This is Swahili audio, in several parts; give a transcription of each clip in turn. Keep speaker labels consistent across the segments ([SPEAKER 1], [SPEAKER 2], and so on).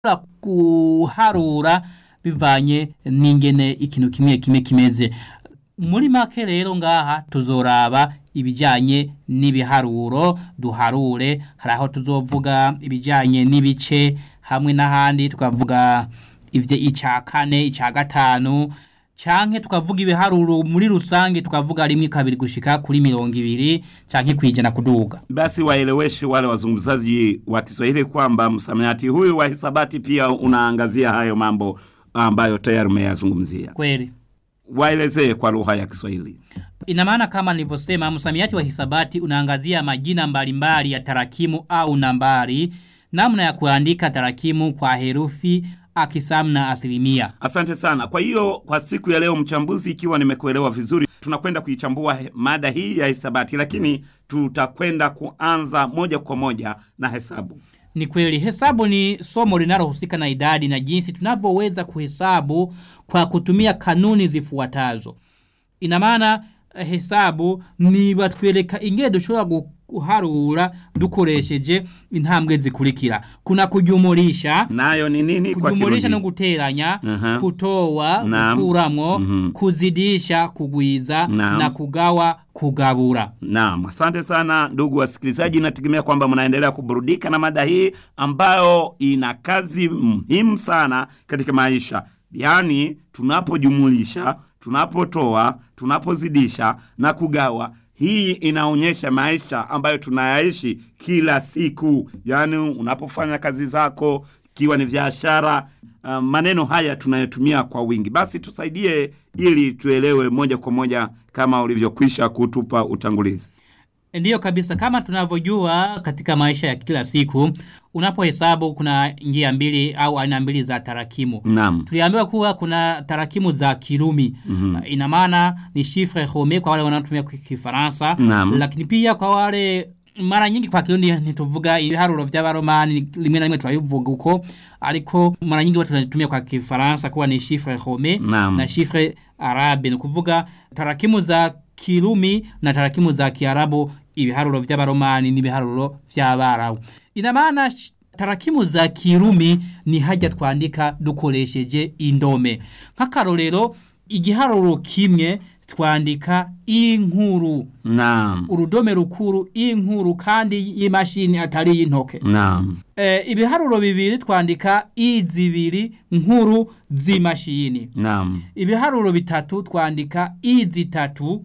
[SPEAKER 1] kuharura bivanye n'ingene ikintu kimwe kimwe kimeze muri make rero ngaha tuzoraba ibijyanye n'ibiharuro duharure hari aho tuzovuga ibijyanye n'ibice hamwe n'ahandi tukavuga ibyo icya kane icya gatanu canke tukavuga ibiharuro muri rusange tukavuga rimwe kabiri gushika kuri mirongo ibiri canke kwijana kuduga.
[SPEAKER 2] Basi waeleweshe wale wazungumzaji wa Kiswahili kwamba msamiati huyu wa hisabati pia unaangazia hayo mambo ambayo tayari umeyazungumzia.
[SPEAKER 1] Kweli.
[SPEAKER 2] Waelezee kwa lugha ya Kiswahili.
[SPEAKER 1] Ina maana kama nilivyosema, msamiati wa hisabati unaangazia majina mbalimbali ya tarakimu au nambari, namna ya kuandika tarakimu kwa herufi akisamu na asilimia.
[SPEAKER 2] Asante sana. Kwa hiyo kwa siku ya leo, mchambuzi, ikiwa nimekuelewa vizuri, tunakwenda kuichambua he- mada hii ya hisabati, lakini tutakwenda kuanza moja kwa moja na hesabu.
[SPEAKER 1] Ni kweli, hesabu ni somo linalohusika na idadi na jinsi tunavyoweza kuhesabu kwa kutumia kanuni zifuatazo. Ina maana eh, hesabu ni batwereka ingene dushobora guharura dukoresheje intambwe zikurikira. Kuna kujumulisha,
[SPEAKER 2] Nayo ni nini kwa
[SPEAKER 1] kujumulisha no
[SPEAKER 2] Kirundi?
[SPEAKER 1] guteranya,
[SPEAKER 2] Aha.
[SPEAKER 1] kutoa,
[SPEAKER 2] Naam.
[SPEAKER 1] gukuramwo,
[SPEAKER 2] Mhm.
[SPEAKER 1] kuzidisha, kugwiza
[SPEAKER 2] Naam.
[SPEAKER 1] na kugawa, kugabura.
[SPEAKER 2] Naam, asante sana ndugu wasikilizaji, nategemea kwamba mnaendelea kuburudika na mada hii ambayo ina kazi muhimu sana katika maisha, yaani tunapojumulisha, tunapotoa, tunapozidisha na kugawa. Hii inaonyesha maisha ambayo tunayaishi kila siku, yaani unapofanya kazi zako, ikiwa ni biashara. Uh, maneno haya tunayotumia kwa wingi. Basi tusaidie ili tuelewe moja kwa moja kama ulivyokwisha kutupa utangulizi.
[SPEAKER 1] Ndiyo kabisa, kama tunavyojua katika maisha ya kila siku, unapohesabu kuna njia mbili au aina mbili za tarakimu.
[SPEAKER 2] Naam.
[SPEAKER 1] Tuliambiwa kuwa kuna tarakimu za Kirumi. Mm-hmm. Ina maana ni chiffre rome kwa wale wanaotumia kwa Kifaransa,
[SPEAKER 2] Naam.
[SPEAKER 1] lakini pia kwa wale mara nyingi kwa Kirundi ntituvuga ibiharuro vy'abaromani rimwe na rimwe turabivuga uko ariko mara nyingi watu wanatumia kwa Kifaransa kuwa ni chiffre rome
[SPEAKER 2] Naam.
[SPEAKER 1] na chiffre arabe ni kuvuga tarakimu za Kirumi na tarakimu za Kiarabu ibiharuro vy'abaromani n'ibiharuro vy'abarabu ina maana sh- tarakimu za Kirumi ni hajya twandika dukoresheje indome nk'akarorero igiharuro kimwe twandika inkuru
[SPEAKER 2] Naam.
[SPEAKER 1] urudome rukuru inkuru kandi y'imashini atari y'intoke
[SPEAKER 2] Naam.
[SPEAKER 1] e, ibiharuro bibiri twandika izibiri nkuru z'imashini
[SPEAKER 2] Naam.
[SPEAKER 1] ibiharuro bitatu twandika izitatu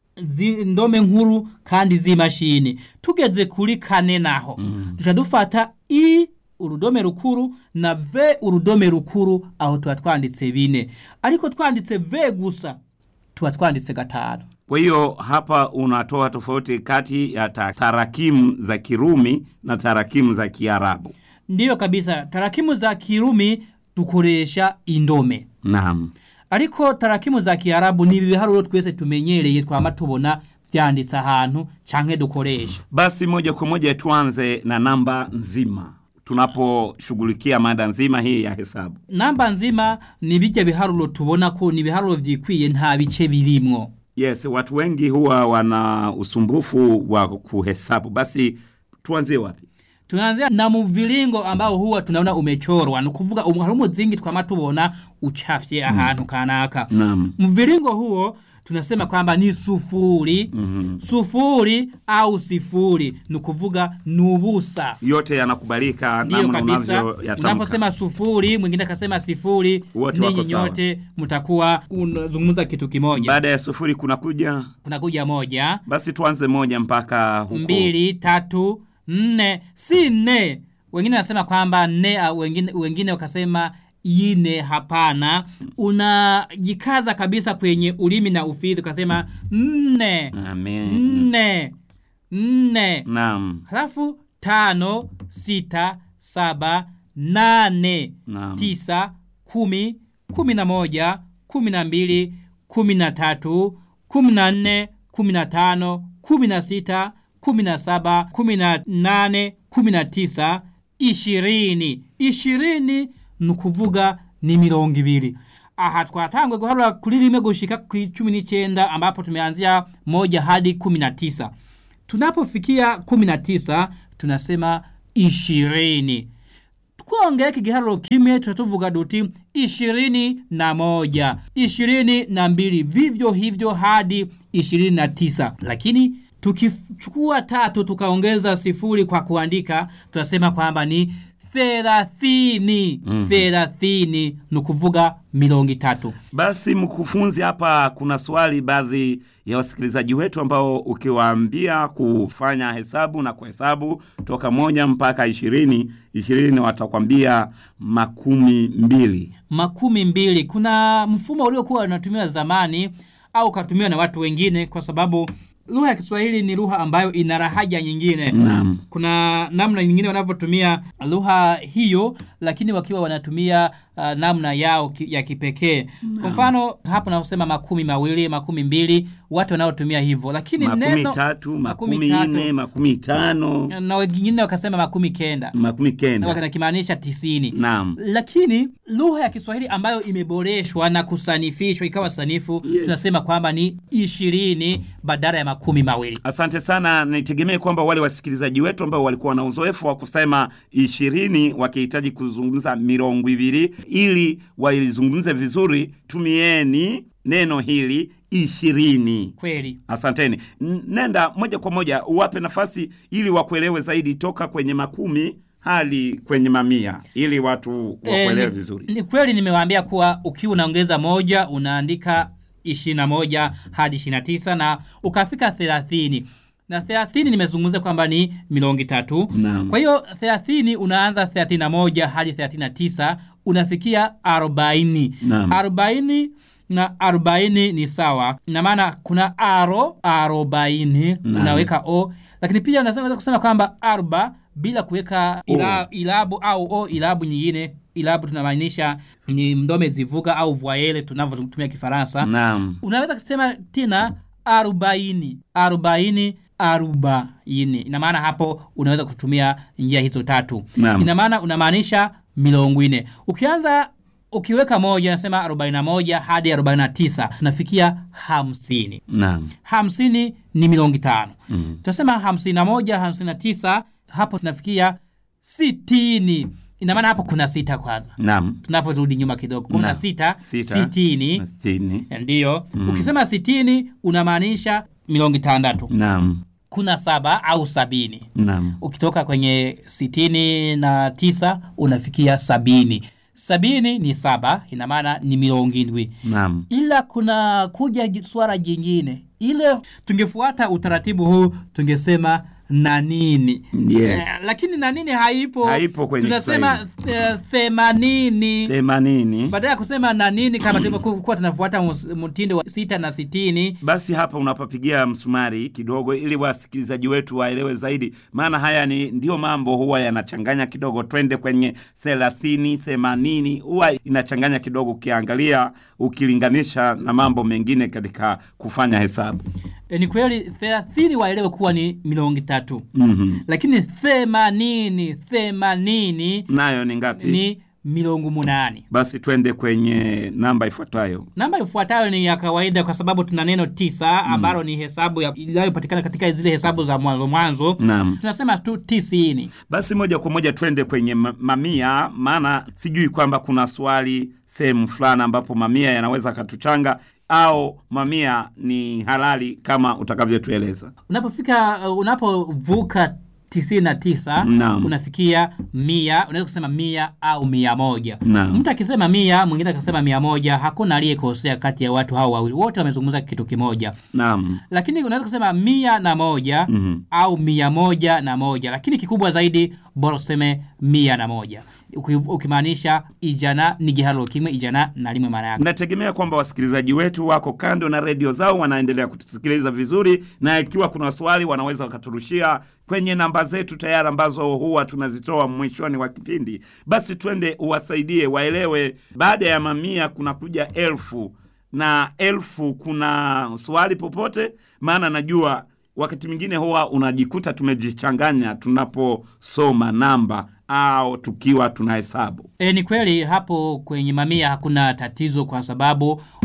[SPEAKER 1] zi- ndome nkuru kandi z'imashini tugeze kuri kane naho mm. duca dufata i urudome rukuru na v urudome rukuru aho tuba twanditse bine ariko twanditse v gusa tuba twanditse gatanu
[SPEAKER 2] Kwa hiyo hapa unatoa tofauti kati ya ta- tarakimu za Kirumi na tarakimu za Kiarabu.
[SPEAKER 1] ndiyo kabisa tarakimu za kirumi dukoresha indome
[SPEAKER 2] Naam.
[SPEAKER 1] ariko tarakimu za kiarabu ni ibiharuro twese tumenyereye twama tubona vyanditse ahantu canke dukoresha
[SPEAKER 2] Basi moja kwa moja tuanze na namba nzima tunaposhughulikia mada nzima hii ya hesabu.
[SPEAKER 1] namba nzima ni bijya biharuro tubona ko ni ibiharuro vyikwiye nta bice birimwo
[SPEAKER 2] Yes, watu wengi huwa wana usumbufu wa kuhesabu. Basi tuanzie wapi?
[SPEAKER 1] tunaanzia na mviringo ambao huwa tunaona umechorwa ni kuvuga um, hari umuzingi twama tubona uchafye ahantu kanaka
[SPEAKER 2] Naam.
[SPEAKER 1] mviringo huo tunasema kwamba ni sufuri mm-hmm. sufuri au sifuri ni kuvuga ni ubusa
[SPEAKER 2] Yote yanakubalika
[SPEAKER 1] ndiyo
[SPEAKER 2] namna
[SPEAKER 1] kabisa
[SPEAKER 2] unavyoyatamka.
[SPEAKER 1] unaposema sufuri mwingine akasema sifuri
[SPEAKER 2] Wote wako
[SPEAKER 1] ninyi
[SPEAKER 2] sawa.
[SPEAKER 1] nyote mtakuwa unazungumza kitu kimoja
[SPEAKER 2] Baada ya sufuri kunakuja,
[SPEAKER 1] kunakuja moja
[SPEAKER 2] basi tuanze moja mpaka huko.
[SPEAKER 1] mbili tatu nne si nne wengine wanasema kwamba nne au wengine, wengine wakasema ine hapana unajikaza kabisa kwenye ulimi na ufidhi ukasema nne
[SPEAKER 2] Amen.
[SPEAKER 1] nne nne
[SPEAKER 2] Naam.
[SPEAKER 1] halafu tano sita saba nane
[SPEAKER 2] Naam.
[SPEAKER 1] tisa kumi kumi na moja kumi na mbili kumi na tatu kumi na nne kumi na tano kumi na sita kumi na saba kumi na nane kumi na tisa ishirini ishirini ni ukuvuga ni mirongo ibiri aha twatangwe guharura kuri rimwe gushika ku cumi n'icyenda ambapo tumeanzia moja hadi kumi na tisa tunapofikia kumi na tisa tunasema ishirini twongeyeko igiharuro kimwe tuca tuvuga duti ishirini na moja ishirini na mbili vivyo hivyo hadi ishirini na tisa lakini tukichukua tatu tukaongeza sifuri kwa kuandika tunasema kwamba ni thelathini thelathini ni kuvuga milongo itatu
[SPEAKER 2] Basi mkufunzi, hapa kuna swali baadhi ya wasikilizaji wetu ambao ukiwaambia kufanya hesabu na kuhesabu toka moja mpaka ishirini ishirini watakwambia makumi mbili.
[SPEAKER 1] makumi mbili kuna mfumo uliokuwa unatumiwa zamani au ukatumiwa na watu wengine kwa sababu lugha ya kiswahili ni lugha ambayo ina rahaja nyingine
[SPEAKER 2] Naam.
[SPEAKER 1] kuna namna nyingine wanavyotumia lugha hiyo lakini wakiwa wanatumia uh, namna yao ki, ya kipekee kwa mfano hapo naosema makumi mawili makumi mbili watu wanaotumia hivyo lakini
[SPEAKER 2] makumi
[SPEAKER 1] neno
[SPEAKER 2] tatu
[SPEAKER 1] makumi
[SPEAKER 2] makumi
[SPEAKER 1] tatu.
[SPEAKER 2] nne makumi tano
[SPEAKER 1] na wengine wakasema makumi kenda
[SPEAKER 2] makumi kenda
[SPEAKER 1] wakimaanisha tisini
[SPEAKER 2] naam
[SPEAKER 1] lakini lugha ya kiswahili ambayo imeboreshwa na kusanifishwa ikawa sanifu
[SPEAKER 2] Yes.
[SPEAKER 1] tunasema kwamba ni ishirini badala ya makumi mawili
[SPEAKER 2] asante sana nitegemee kwamba wale wasikilizaji wetu ambao walikuwa na uzoefu wa kusema ishirini wakihitaji kuzungumza mirongo ibiri ili waizungumze vizuri tumieni neno hili ishirini
[SPEAKER 1] kweli
[SPEAKER 2] asanteni N- nenda moja kwa moja uwape nafasi ili wakuelewe zaidi toka kwenye makumi hadi kwenye mamia ili watu wakuelewe
[SPEAKER 1] Eh, ni-
[SPEAKER 2] vizuri
[SPEAKER 1] Ni kweli nimewaambia kuwa ukiwa unaongeza moja unaandika ishirini na moja hadi ishirini na tisa na ukafika thelathini na thelathini nimezungumza kwamba ni milongi tatu
[SPEAKER 2] Naam.
[SPEAKER 1] kwa hiyo thelathini unaanza thelathini na moja hadi thelathini na tisa unafikia arobaini
[SPEAKER 2] Naam.
[SPEAKER 1] arobaini na arobaini ni sawa na maana kuna aro arobaini
[SPEAKER 2] Naam.
[SPEAKER 1] unaweka o lakini pia unaweza unaweza kusema kwamba arba bila kuweka ila, ilabu au o ilabu nyingine ilabu tunamaanisha ni mdome zivuga au voyele tunavyotumia kifaransa
[SPEAKER 2] naam
[SPEAKER 1] unaweza kusema tena arobaini arobaini arobaini ina maana hapo unaweza kutumia njia hizo tatu
[SPEAKER 2] Naam.
[SPEAKER 1] ina maana unamaanisha milongo ine ukianza ukiweka moja nasema 41 hadi 49 tunafikia hamsini
[SPEAKER 2] naam
[SPEAKER 1] hamsini ni milongo tano mm. tunasema hamsini na moja hamsini na tisa hapo tunafikia sitini ina maana hapo kuna sita kwanza
[SPEAKER 2] naam
[SPEAKER 1] tunaporudi nyuma kidogo kuna
[SPEAKER 2] Naam.
[SPEAKER 1] sita,
[SPEAKER 2] Sita.
[SPEAKER 1] sitini
[SPEAKER 2] Na sitini
[SPEAKER 1] ndiyo ukisema sitini unamaanisha milongo itandatu
[SPEAKER 2] naam
[SPEAKER 1] kuna saba au sabini
[SPEAKER 2] naam
[SPEAKER 1] ukitoka kwenye sitini na tisa unafikia sabini sabini ni saba ina maana ni milongo indwi
[SPEAKER 2] naam
[SPEAKER 1] ila kuna kuja ji- swala jingine ile tungefuata utaratibu huu tungesema na nini
[SPEAKER 2] Yes.
[SPEAKER 1] eh, lakini na nini haipo
[SPEAKER 2] Haipo kwenye
[SPEAKER 1] tunasema eh, themanini
[SPEAKER 2] themanini
[SPEAKER 1] baada ya kusema na nini kama tulivyokuwa tunafuata mus- mtindo wa sita na sitini
[SPEAKER 2] basi hapa unapapigia msumari kidogo ili wasikilizaji wetu waelewe zaidi maana haya ni ndio mambo huwa yanachanganya kidogo twende kwenye thelathini themanini huwa inachanganya kidogo ukiangalia ukilinganisha na mambo mengine katika kufanya hesabu
[SPEAKER 1] e, ni kweli thelathini waelewe kuwa ni milongo tatu
[SPEAKER 2] mm-hmm.
[SPEAKER 1] lakini themanini themanini
[SPEAKER 2] nayo ni ngapi
[SPEAKER 1] ni milongo munani
[SPEAKER 2] basi twende kwenye namba ifuatayo
[SPEAKER 1] namba ifuatayo ni ya kawaida kwa sababu tuna neno tisa ambalo ni hesabu ya- inayopatikana katika zile hesabu za mwanzo mwanzo
[SPEAKER 2] naam
[SPEAKER 1] tunasema tu tisini
[SPEAKER 2] basi moja kwa moja twende kwenye ma- mamia maana sijui kwamba kuna swali sehemu fulani ambapo mamia yanaweza katuchanga au mamia ni halali kama utakavyotueleza
[SPEAKER 1] unapofika uh, unapovuka tisini na tisa
[SPEAKER 2] Naam.
[SPEAKER 1] unafikia mia unaweza kusema mia au mia moja
[SPEAKER 2] Naam.
[SPEAKER 1] mtu akisema mia mwingine akasema mia moja hakuna aliyekosea kati ya watu hao wawili wote wamezungumza kitu kimoja
[SPEAKER 2] naam
[SPEAKER 1] lakini unaweza kusema mia na moja
[SPEAKER 2] Mhm.
[SPEAKER 1] au mia moja na moja lakini kikubwa zaidi bora useme mia na moja Uki- ukimaanisha ijana ni gihalo kimwe ijana na limwe maana yake
[SPEAKER 2] nategemea kwamba wasikilizaji wetu wako kando na redio zao wanaendelea kutusikiliza vizuri na ikiwa kuna swali wanaweza wakaturushia kwenye namba zetu tayari ambazo huwa tunazitoa mwishoni wa kipindi basi twende uwasaidie waelewe baada ya mamia kuna kuja elfu na elfu kuna swali popote maana najua wakati mwingine huwa unajikuta tumejichanganya tunaposoma namba au tukiwa tunahesabu
[SPEAKER 1] E, ni kweli hapo kwenye mamia hakuna tatizo kwa sababu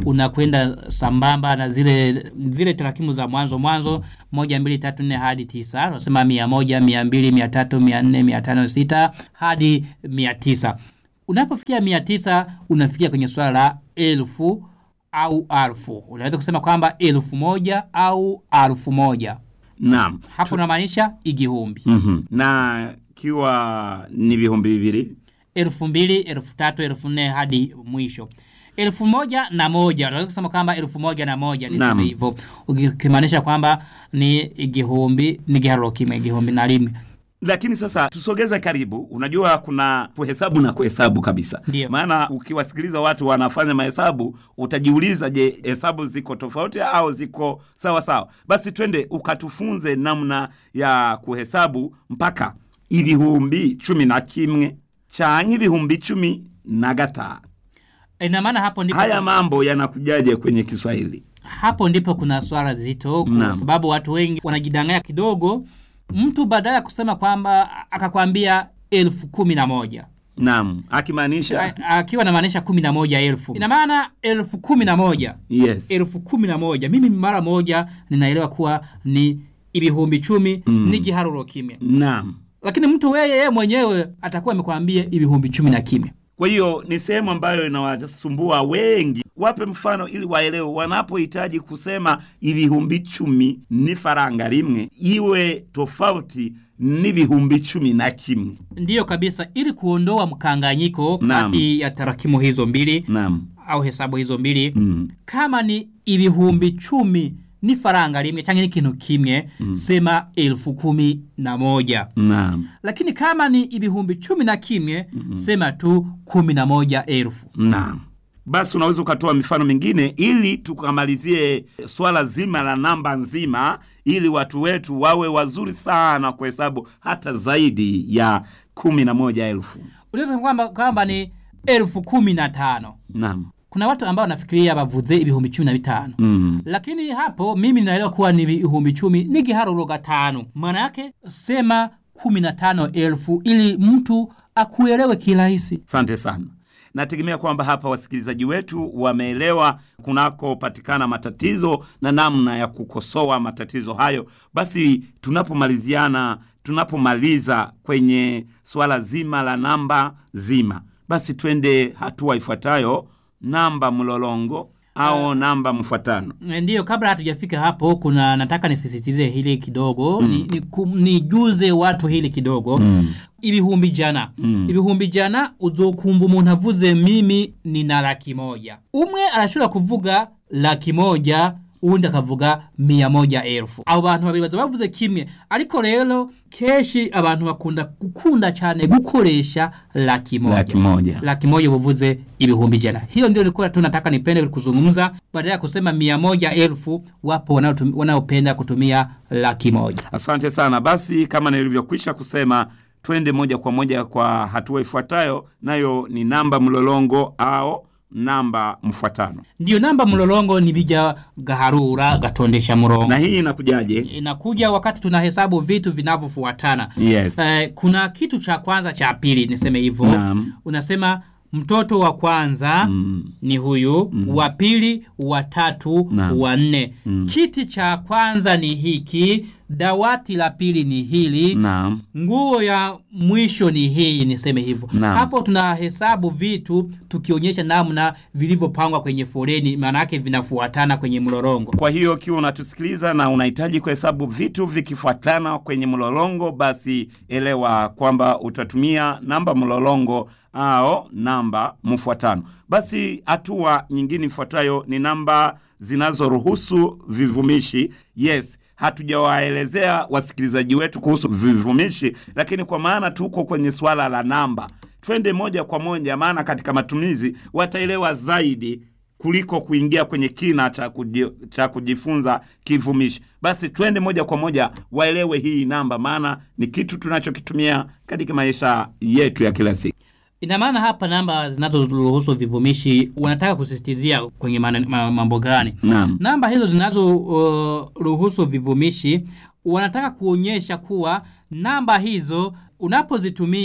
[SPEAKER 1] unakwenda sambamba na zile zile tarakimu za mwanzo mwanzo moja mbili tatu nne hadi tisa unasema mia moja mia mbili mia tatu mia nne mia tano sita hadi mia tisa unapofikia mia tisa unafikia kwenye swala la elfu au alfu unaweza kusema kwamba elfu moja au alfu moja
[SPEAKER 2] naam
[SPEAKER 1] hapo unamaanisha igihumbi
[SPEAKER 2] mm na kiwa ni vihumbi vivili
[SPEAKER 1] elfu mbili elfu tatu elfu nne hadi mwisho elfu moja na moja unaweza kusema kwamba elfu moja na moja
[SPEAKER 2] Naam.
[SPEAKER 1] niseme hivyo ukimaanisha kwamba ni igihumbi ni giharuro kimwe igihumbi na limwe
[SPEAKER 2] lakini sasa tusogeze karibu unajua kuna kuhesabu na kuhesabu kabisa
[SPEAKER 1] Ndio.
[SPEAKER 2] maana ukiwasikiliza watu wanafanya mahesabu utajiuliza je hesabu ziko tofauti au ziko sawa sawa basi twende ukatufunze namna ya kuhesabu mpaka ibihumbi cumi na kimwe canke ibihumbi cumi na gatanu
[SPEAKER 1] ina maana hapo ndipo
[SPEAKER 2] haya mambo yanakujaje kwenye kiswahili
[SPEAKER 1] hapo ndipo kuna swala zito kwa
[SPEAKER 2] Naam.
[SPEAKER 1] sababu watu wengi wanajidanganya kidogo mtu badala ya kusema kwamba akakwambia elfu kumi na moja
[SPEAKER 2] naam akimaanisha
[SPEAKER 1] A- akiwa namaanisha kumi na moja elfu ina maana elfu kumi na moja
[SPEAKER 2] yes
[SPEAKER 1] elfu kumi na moja mimi mara moja ninaelewa kuwa ni ibihumbi chumi mm. ni giharuro kimya
[SPEAKER 2] naam
[SPEAKER 1] lakini mtu weye yeye mwenyewe atakuwa amekwambia ibihumbi chumi na kimya
[SPEAKER 2] Kwa hiyo ni sehemu ambayo inawasumbua wengi. Wape mfano ili waelewe, wanapohitaji kusema ibihumbi chumi ni faranga rimwe, iwe tofauti n'ibihumbi chumi na kimwe.
[SPEAKER 1] ndiyo kabisa ili kuondoa mkanganyiko
[SPEAKER 2] Naam.
[SPEAKER 1] kati ya tarakimu hizo mbili
[SPEAKER 2] Naam.
[SPEAKER 1] au hesabu hizo mbili
[SPEAKER 2] Mm.
[SPEAKER 1] kama ni ibihumbi chumi ni faranga rimwe change ni kintu kimwe sema elfu kumi na moja
[SPEAKER 2] Naam.
[SPEAKER 1] lakini kama ni ibihumbi chumi na kimwe sema tu kumi na moja elfu
[SPEAKER 2] Naam. Basi unaweza ukatoa mifano mingine ili tukamalizie swala zima la namba nzima, ili watu wetu wawe wazuri sana kuhesabu hata zaidi ya kumi na moja elfu.
[SPEAKER 1] unaweza kwamba kwamba ni elfu kumi na tano
[SPEAKER 2] Naam.
[SPEAKER 1] kuna watu ambao wanafikiria bavuze ibihumbi cumi na bitano
[SPEAKER 2] Mm.
[SPEAKER 1] lakini hapo mimi naelewa kuwa ni ibihumbi chumi ni giharuro gatano maana yake sema kumi na tano elfu ili mtu akuelewe kirahisi
[SPEAKER 2] Asante sana. Nategemea kwamba hapa wasikilizaji wetu wameelewa kunakopatikana matatizo na namna ya kukosoa matatizo hayo. Basi tunapomaliziana, tunapomaliza kwenye swala zima la namba zima, basi twende hatua ifuatayo, namba mlolongo au namba mfuatano.
[SPEAKER 1] ndiyo kabla hatujafika hapo kuna nataka nisisitize hili kidogo mm. ni, ni, kum- nijuze watu hili kidogo mm. ibihumbi jana mm. ibihumbi jana uzokumva umuntu avuze mimi nina laki moja umwe arashobora kuvuga laki moja uwundi akavuga mia moja elfu abo bantu babiri baza bavuze kimwe ariko rero kenshi abantu bakunda gukunda cyane gukoresha laki moja
[SPEAKER 2] Laki moja.
[SPEAKER 1] laki moja uvuze ibihumbi jana hiyo ndio nilikuwa tu nataka nipende kuzungumza badala ya kusema mia moja elfu wapo wanaotum- wanaopenda kutumia laki moja
[SPEAKER 2] Asante sana. Basi kama nilivyokwisha kusema, twende moja kwa moja kwa hatua ifuatayo, nayo ni namba mlolongo au namba mfuatano.
[SPEAKER 1] ndiyo namba mlolongo ni bija gaharura gatondesha murongo
[SPEAKER 2] Na hii inakujaje?
[SPEAKER 1] inakuja wakati tunahesabu vitu vinavyofuatana
[SPEAKER 2] Yes.
[SPEAKER 1] eh, kuna kitu cha kwanza cha pili niseme hivyo
[SPEAKER 2] Naam.
[SPEAKER 1] unasema mtoto wa kwanza
[SPEAKER 2] Mm.
[SPEAKER 1] ni huyu wa pili wa tatu
[SPEAKER 2] Naam.
[SPEAKER 1] wa nne kiti cha kwanza ni hiki dawati la pili ni hili
[SPEAKER 2] Naam.
[SPEAKER 1] nguo ya mwisho ni hii niseme hivyo
[SPEAKER 2] Naam.
[SPEAKER 1] hapo tunahesabu vitu tukionyesha namna vilivyopangwa kwenye foleni maana yake vinafuatana kwenye mlorongo
[SPEAKER 2] Kwa hiyo ukiwa unatusikiliza na unahitaji kuhesabu vitu vikifuatana kwenye mlolongo, basi elewa kwamba utatumia namba mlolongo au namba mfuatano. Basi hatua nyingine ifuatayo ni namba zinazoruhusu vivumishi. Yes, hatujawaelezea wasikilizaji wetu kuhusu vivumishi, lakini kwa maana tuko kwenye swala la namba, twende moja kwa moja, maana katika matumizi wataelewa zaidi kuliko kuingia kwenye kina cha, kuji, cha kujifunza kivumishi. Basi twende moja kwa moja waelewe hii namba, maana ni kitu tunachokitumia katika maisha yetu ya kila siku.
[SPEAKER 1] ina maana hapa namba zinazoruhusu vivumishi wanataka kusisitizia kwenye mana- ma- mambo gani
[SPEAKER 2] Naam.
[SPEAKER 1] namba hizo zinazoruhusu uh, vivumishi wanataka kuonyesha kuwa namba hizo unapozitumia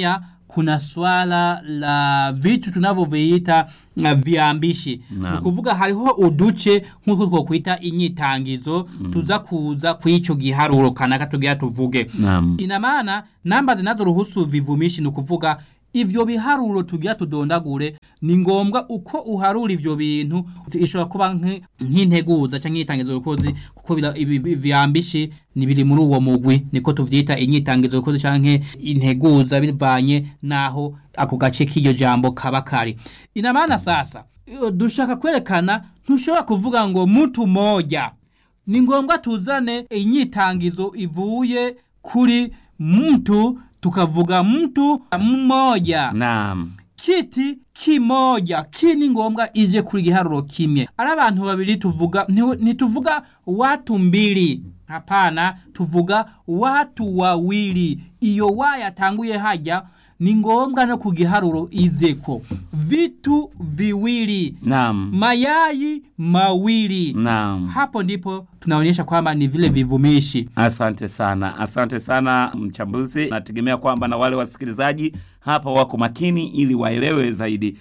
[SPEAKER 1] kuna swala la vitu tunavyoviita uh, viambishi
[SPEAKER 2] Naam.
[SPEAKER 1] ni kuvuga hariho uduce nk'uko twokwita inyitangizo tuza kuza kw'ico giharuro kanaka tugira tuvuge
[SPEAKER 2] Naam.
[SPEAKER 1] ina maana namba zinazoruhusu vivumishi ni ukuvuga ivyo biharuro tugira tudondagure ni ngombwa uko uharura ivyo bintu ishobora kuba nk- nk'integuza canke inyitangizo rukozi kuko bira- ibi- ibi- vyambishi ni biri muri uwo mugwi niko tuvyita inyitangizo rukozi canke integuza bivanye naho ako gace k'iryo jambo kaba kari ina maana sasa iyo dushaka kwerekana ntushobora kuvuga ngo mtu moja ni ngombwa tuzane inyitangizo ivuye kuri mtu tukavuga mtu mmoja
[SPEAKER 2] Naam.
[SPEAKER 1] kiti kimoja ki ni ngombwa ije kuri giharuro kimwe ari abantu babiri tuvuga nti- ntituvuga watu mbili hapana tuvuga watu wawili iyo wa yatanguye haja ni ngombwa no ku giharuro izeko vitu viwili
[SPEAKER 2] Naam.
[SPEAKER 1] mayai mawili
[SPEAKER 2] Naam.
[SPEAKER 1] hapo ndipo tunaonyesha kwamba ni vile vivumishi
[SPEAKER 2] Asante sana, asante sana mchambuzi. Nategemea kwamba na wale wasikilizaji hapa wako makini ili waelewe zaidi.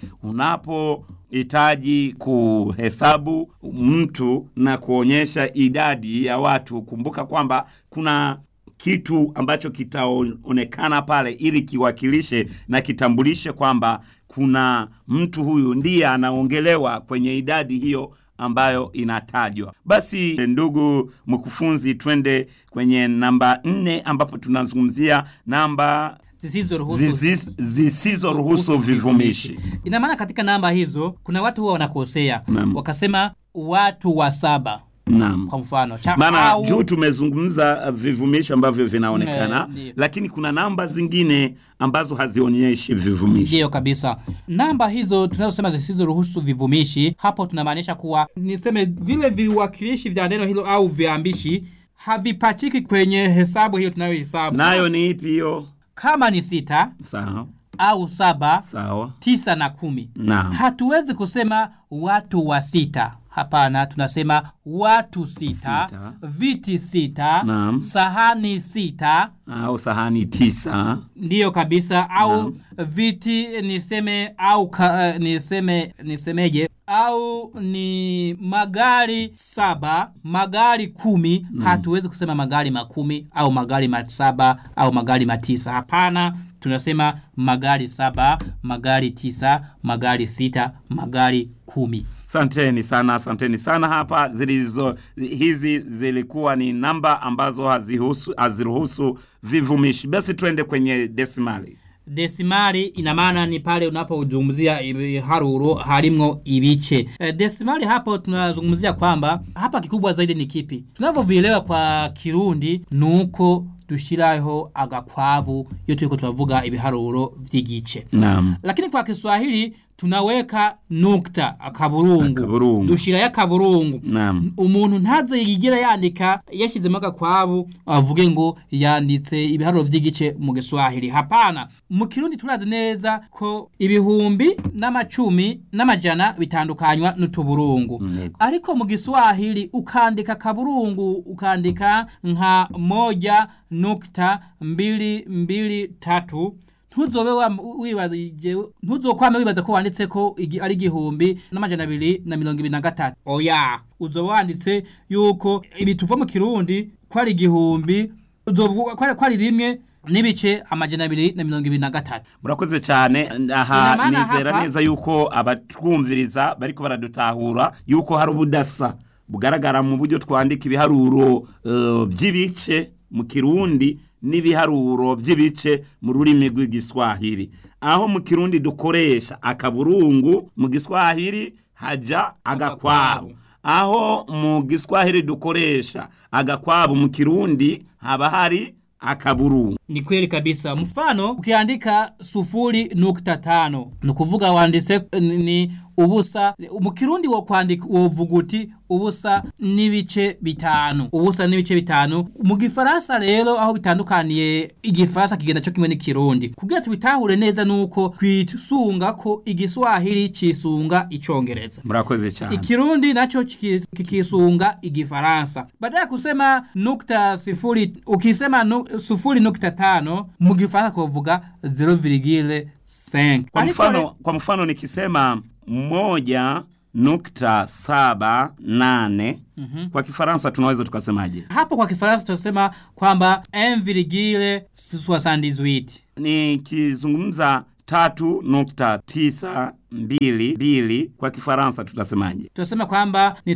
[SPEAKER 2] Unapohitaji kuhesabu mtu na kuonyesha idadi ya watu, kumbuka kwamba kuna kitu ambacho kitaonekana pale ili kiwakilishe na kitambulishe kwamba kuna mtu huyu ndiye anaongelewa kwenye idadi hiyo ambayo inatajwa. Basi ndugu mkufunzi, twende kwenye namba nne ambapo tunazungumzia namba
[SPEAKER 1] zisizoruhusu
[SPEAKER 2] zizi- zisizoruhusu vivumishi.
[SPEAKER 1] ina maana katika namba hizo kuna watu huwa wanakosea
[SPEAKER 2] Naam.
[SPEAKER 1] wakasema watu wa saba
[SPEAKER 2] Naam.
[SPEAKER 1] kwa mfano cha
[SPEAKER 2] maana
[SPEAKER 1] au-
[SPEAKER 2] juu tumezungumza uh, vivumishi ambavyo vinaonekana
[SPEAKER 1] Eh, ndiyo.
[SPEAKER 2] lakini kuna namba zingine ambazo hazionyeshi vivumishi
[SPEAKER 1] ndiyo kabisa namba hizo tunazosema zisizoruhusu vivumishi hapo tunamaanisha kuwa niseme vile viwakilishi vya neno hilo au viambishi havipachiki kwenye hesabu hiyo tunayohesabu
[SPEAKER 2] nayo ni ipi hiyo
[SPEAKER 1] kama ni sita
[SPEAKER 2] sawa
[SPEAKER 1] au saba
[SPEAKER 2] sawa
[SPEAKER 1] tisa na kumi
[SPEAKER 2] Naam.
[SPEAKER 1] hatuwezi kusema watu wa sita hapana tunasema watu sita,
[SPEAKER 2] Sita.
[SPEAKER 1] viti sita
[SPEAKER 2] Naam.
[SPEAKER 1] sahani sita
[SPEAKER 2] au sahani tisa
[SPEAKER 1] ndiyo kabisa au
[SPEAKER 2] Naam.
[SPEAKER 1] viti niseme au ka, uh, niseme nisemeje au ni magari saba magari kumi hatuwezi kusema magari makumi au magari masaba au magari matisa hapana tunasema magari saba magari tisa magari sita magari kumi
[SPEAKER 2] Asanteni sana, asanteni sana. Hapa zilizo hizi zilikuwa ni namba ambazo hazihusu haziruhusu vivumishi. Basi twende kwenye desimali.
[SPEAKER 1] desimali ina maana ni pale unapozungumzia haruro harimwo ibice e, desimali hapo tunazungumzia kwamba hapa kikubwa zaidi ni kipi tunavyovielewa kwa kirundi nuko dushiraho agakwabu iyo turiko turavuga ibiharuro vy'igice
[SPEAKER 2] Naam.
[SPEAKER 1] lakini kwa Kiswahili tunaweka nukta akaburungu,
[SPEAKER 2] Akaburungu.
[SPEAKER 1] dushirayo akaburungu
[SPEAKER 2] Naam.
[SPEAKER 1] umuntu ntaze yigira yandika yashizemo agakwabu avuge ngo yanditse ibiharuro vy'igice mu Giswahili hapana mu Kirundi turazi neza ko ibihumbi n'amacumi n'amajana bitandukanywa n'utuburungu
[SPEAKER 2] Yego.
[SPEAKER 1] ariko mu Giswahili ukandika kaburungu ukandika nka moja nukta mbili mbili tatu ntuzobe wa- wibazije ntuzokwame wibaza ko wanditse ko igi- ari igihumbi n'amajana abiri na mirongo ibiri na gatatu oya uzoba wanditse yuko ibi tuva mu kirundi ko ari igihumbi uzovuga ko ari- ko ari rimwe n'ibice amajana abiri na mirongo ibiri na gatatu
[SPEAKER 2] murakoze cyane aha
[SPEAKER 1] Ina maana
[SPEAKER 2] nizera
[SPEAKER 1] hapa-
[SPEAKER 2] neza yuko abatwumviriza bariko baradutahura yuko hari ubudasa bugaragara mu buryo twandika ibiharuro eh, by'ibice mu kirundi n'ibiharuro by'ibice mu rurimi rw'igiswahili aho mu kirundi dukoresha akaburungu mu giswahili haja agakwabu aho mu giswahili dukoresha agakwabu mu kirundi haba hari akaburungu
[SPEAKER 1] ni kweli kabisa mfano ukiandika sufuri nukta tano ni kuvuga wanditse ni ubusa mu kirundi wo kwandika wovuga uti ubusa n'ibice bitanu ubusa n'ibice bitanu mu gifaransa rero aho bitandukaniye igifaransa kigenda cyo kimwe n'ikirundi kugira tubitahure neza nuko twisunga ko igiswahili cisunga icongereza
[SPEAKER 2] murakoze cyane
[SPEAKER 1] Ikirundi nacho kiki- kikisunga igifaransa. Baada ya kusema nukta sifuri, ukisema nu, sufuri nukta tano, mu gifaransa kuvuga 0,5.
[SPEAKER 2] kwa
[SPEAKER 1] Ariko
[SPEAKER 2] mfano,
[SPEAKER 1] re-
[SPEAKER 2] kwa mfano nikisema moja nukta saba nane kwa kifaransa tunaweza tukasemaje
[SPEAKER 1] hapo kwa kifaransa tunasema kwamba 1,78.
[SPEAKER 2] nikizungumza tatu nukta tisa mbili mbili kwa kifaransa tutasemaje
[SPEAKER 1] Tunasema kwamba ni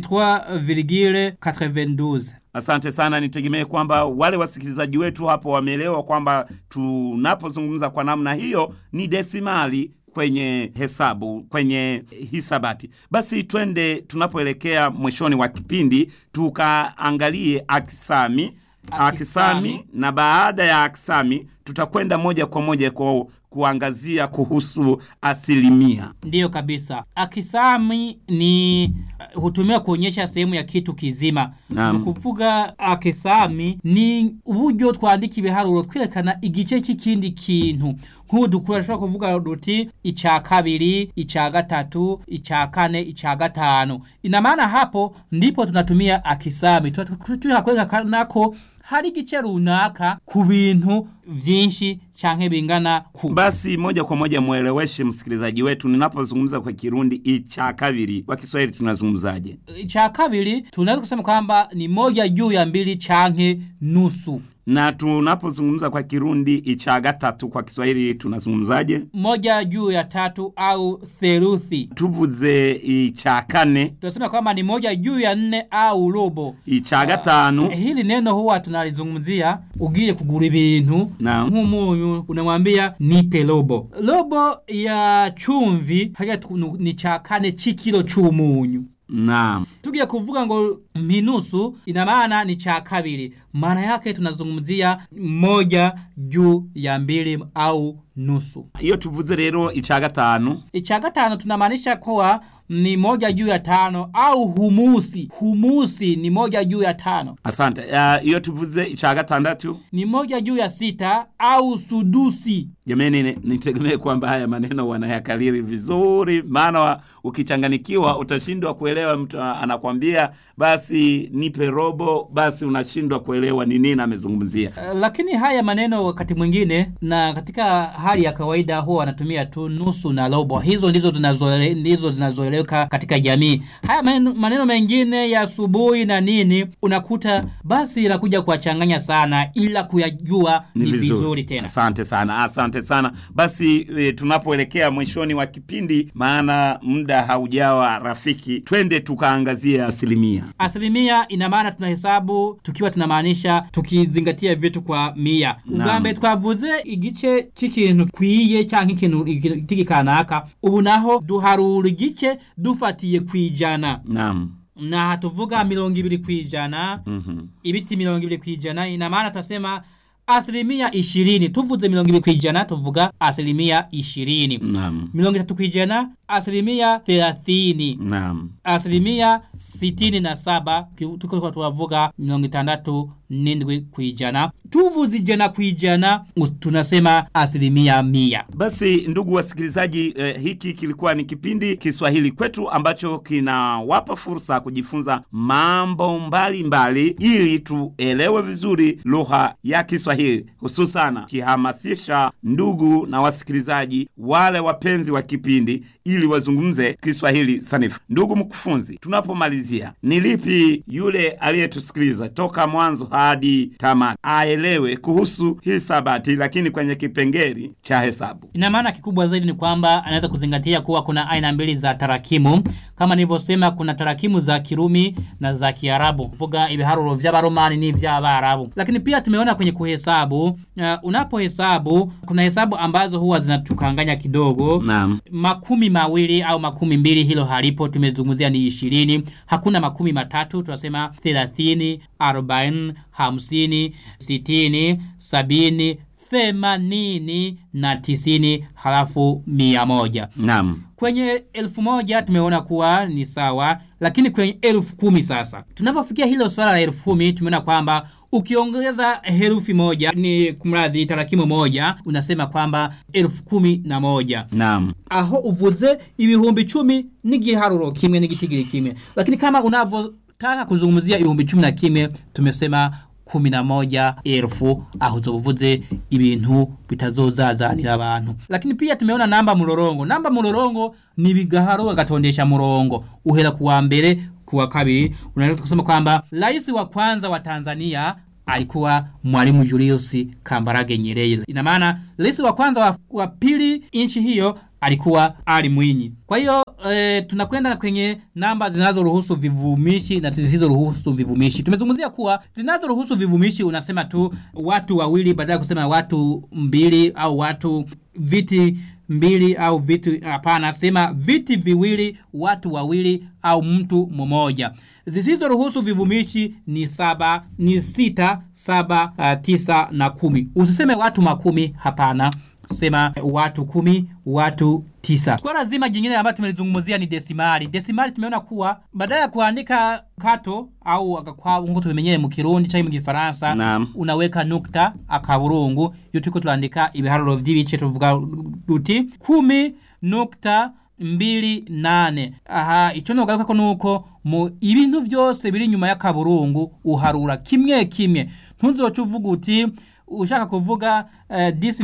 [SPEAKER 1] 3,92.
[SPEAKER 2] asante sana nitegemee kwamba wale wasikilizaji wetu hapo wameelewa kwamba tunapozungumza kwa namna hiyo ni desimali kwenye hesabu kwenye hisabati basi twende tunapoelekea mwishoni wa kipindi tukaangalie akisami
[SPEAKER 1] Akisami.
[SPEAKER 2] akisami na baada ya akisami tutakwenda moja kwa moja kwa kuangazia kuhusu asilimia
[SPEAKER 1] Ndiyo kabisa. Akisami ni uh, hutumiwa kuonyesha sehemu ya kitu kizima.
[SPEAKER 2] Naam.
[SPEAKER 1] Mu kuvuga akisami ni uburyo twandika ibiharuro twerekana igice c'ikindi kintu. Nk'ubu dukoresha kuvuga duti ica kabiri, ica gatatu, ica kane, ica gatanu. Ina maana hapo ndipo tunatumia akisami. Tunataka kwerekana ko hari igice runaka ku bintu vyinshi canke bingana ku.
[SPEAKER 2] basi moja kwa moja mweleweshe msikilizaji wetu ninapozungumza kwa kirundi icha kabiri kwa kiswahili tunazungumzaje
[SPEAKER 1] cha kabiri tunaweza kusema kwamba ni moja juu ya mbili chanke nusu
[SPEAKER 2] na tunapozungumza kwa kirundi icha gatatu kwa kiswahili tunazungumzaje
[SPEAKER 1] moja juu ya tatu au theluthi
[SPEAKER 2] tuvuze icha kane
[SPEAKER 1] tunasema kwamba ni moja juu ya nne au robo
[SPEAKER 2] icha gatanu
[SPEAKER 1] hili neno huwa tunalizungumzia ugiye kugura ibintu
[SPEAKER 2] Naam.
[SPEAKER 1] nk'umunyu unamwambia nipe robo robo ya chumvi haya tu- ni cha kane c'ikilo c'umunyu
[SPEAKER 2] naam
[SPEAKER 1] tugiye kuvuga ngo minusu ina maana ni cha kabiri maana yake tunazungumzia moja juu ya mbili au nusu
[SPEAKER 2] iyo tuvuze rero icha gatanu
[SPEAKER 1] icha gatano tunamaanisha kuwa ni moja juu ya tano au humusi humusi ni moja juu ya tano
[SPEAKER 2] asante uh, iyo tuvuze icha gatandatu
[SPEAKER 1] ni moja juu ya sita au sudusi
[SPEAKER 2] jamani ni- nitegemee kwamba haya maneno wanayakaliri vizuri maana wa- ukichanganikiwa utashindwa kuelewa mtu a- anakwambia basi nipe robo basi unashindwa kuelewa ni nini amezungumzia
[SPEAKER 1] Uh, lakini haya maneno wakati mwingine na katika hali ya kawaida huwa wanatumia tu nusu na robo hizo ndizo zinazoele- ndizo zinazoeleweka katika jamii haya maneno, maneno mengine ya asubuhi na nini unakuta basi inakuja kuwachanganya sana ila kuyajua ni, vizuri. tena
[SPEAKER 2] asante sana asante sana basi e, tunapoelekea mwishoni wa kipindi maana muda haujawa rafiki twende tukaangazie asilimia
[SPEAKER 1] asilimia ina maana tunahesabu tukiwa tunamaanisha tukizingatia vitu kwa mia ubwambere twavuze igice c'ikintu kwiye canke ikintu igiti kanaka ubu naho duharura igice dufatiye kwijana
[SPEAKER 2] naam
[SPEAKER 1] na tuvuga mirongo ibiri kwijana
[SPEAKER 2] Mhm.
[SPEAKER 1] ibiti mirongo ibiri kwijana ina maana tutasema asilimia ishirini tuvuze mirongo ibiri kwijana tuvuga asilimia ishirini
[SPEAKER 2] naam
[SPEAKER 1] mirongo itatu kwijana asilimia thelathini
[SPEAKER 2] naam
[SPEAKER 1] asilimia sitini na saba ki- tuko tuwavuga mirongo itandatu n'indwi kwijana tuvuze ijana kwijana us- tunasema asilimia mia
[SPEAKER 2] Basi ndugu wasikilizaji, eh, hiki kilikuwa ni kipindi Kiswahili kwetu ambacho kinawapa fursa kujifunza mambo mbalimbali mbali, ili tuelewe vizuri lugha ya Kiswahili, hususana kihamasisha ndugu na wasikilizaji wale wapenzi wa kipindi ili wazungumze Kiswahili sanifu. Ndugu mkufunzi, tunapomalizia, ni lipi yule aliyetusikiliza toka mwanzo hadi tamati aelewe kuhusu hisabati, lakini kwenye kipengeli cha hesabu?
[SPEAKER 1] ina maana kikubwa zaidi ni kwamba anaweza kuzingatia kuwa kuna aina mbili za tarakimu kama nilivyosema kuna tarakimu za kirumi na za kiarabu vuga ibiharuro vy'abaromani n'ivy'abarabu lakini pia tumeona kwenye kuhesabu uh, unapohesabu kuna hesabu ambazo huwa zinatukanganya kidogo
[SPEAKER 2] Naam.
[SPEAKER 1] makumi mawili au makumi mbili hilo halipo tumezungumzia ni ishirini hakuna makumi matatu tunasema thelathini arobaini hamsini sitini sabini themanini na tisini halafu mia moja
[SPEAKER 2] Naam.
[SPEAKER 1] kwenye elfu moja tumeona kuwa ni sawa lakini kwenye elfu kumi sasa tunapofikia hilo swala la elfu kumi tumeona kwamba ukiongeza herufi moja ni kumradhi tarakimu moja unasema kwamba elfu kumi na moja
[SPEAKER 2] Naam.
[SPEAKER 1] aho uvuze ibihumbi cumi n'igiharuro kimwe n'igitigiri kimwe lakini kama unavyotaka kuzungumzia ibihumbi cumi na kimwe tumesema kumi na moja elfu aho uzobuvuze ibintu bitazozazanira abantu lakini pia tumeona namba murorongo namba murorongo ni bigaharo agatondesha murongo uhera kuwa mbere kuwa kabiri unaweza kusema kwamba rais wa kwanza wa Tanzania alikuwa Mwalimu Julius Kambarage Nyerere. Ina maana rais wa kwanza wa, wa pili nchi hiyo alikuwa Ali Mwinyi. Kwa hiyo e, tunakwenda kwenye namba zinazoruhusu vivumishi na zisizoruhusu vivumishi. Tumezungumzia kuwa zinazoruhusu vivumishi unasema tu watu wawili badala ya kusema watu mbili au watu viti mbili au vitu hapana sema viti viwili watu wawili au mtu mmoja zisizoruhusu vivumishi ni saba ni sita saba uh, tisa na kumi usiseme watu makumi hapana sema watu kumi watu tisa swala zima jingine ambayo tumelizungumzia ni desimali desimali tumeona kuwa badala ya kuandika kato au agakwabu nkuko tubimenyere mu kirundi canke mu gifaransa
[SPEAKER 2] Naam.
[SPEAKER 1] unaweka nukta akaburungu iyo turiko turandika ibiharuro vy'ibice tuvuga duti kumi nukta mbili nane aha ico nogaruka ko nuko mu ibintu vyose biri nyuma y'akaburungu uharura kimwe kimwe ntuzoca uvuga uti ushaka kuvuga uh,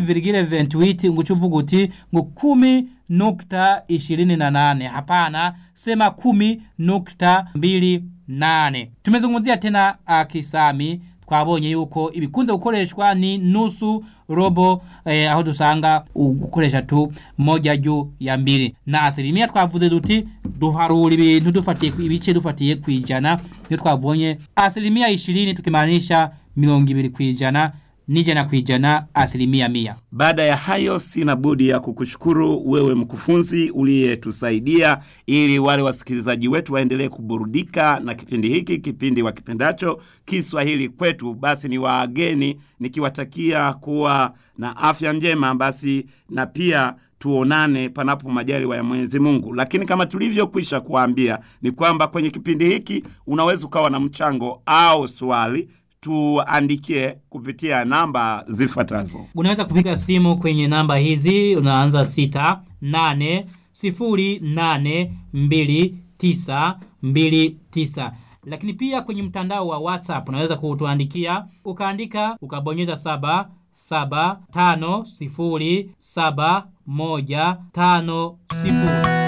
[SPEAKER 1] 10,28 nguca uvuga uti ngo kumi nukta ishirini na nane hapana sema kumi nukta mbili nane tumezungumzia tena uh, kisami twabonye yuko ibikunze gukoreshwa ni nusu robo eh, aho dusanga gukoresha tu moja juu ya mbili na asilimia twavuze duti duharura ibintu dufatiye ku- ibice dufatiye kwijana niyo twabonye asilimia ishirini tukimaanisha mirongo ibiri kwijana n'ijana kwijana asilimia mia
[SPEAKER 2] Baada ya hayo, sina budi ya kukushukuru wewe mkufunzi uliyetusaidia ili wale wasikilizaji wetu waendelee kuburudika na kipindi hiki, kipindi wakipendacho Kiswahili kwetu. Basi ni waageni nikiwatakia kuwa na afya njema, basi na pia tuonane panapo majaliwa ya Mwenyezi Mungu. Lakini kama tulivyokwisha kuambia ni kwamba kwenye kipindi hiki unaweza ukawa na mchango au swali tuandikie kupitia namba zifuatazo.
[SPEAKER 1] unaweza kupiga simu kwenye namba hizi unaanza sita nane sifuri nane mbili tisa mbili tisa lakini pia kwenye mtandao wa whatsapp unaweza kutuandikia ukaandika ukabonyeza saba saba tano sifuri saba moja tano sifuri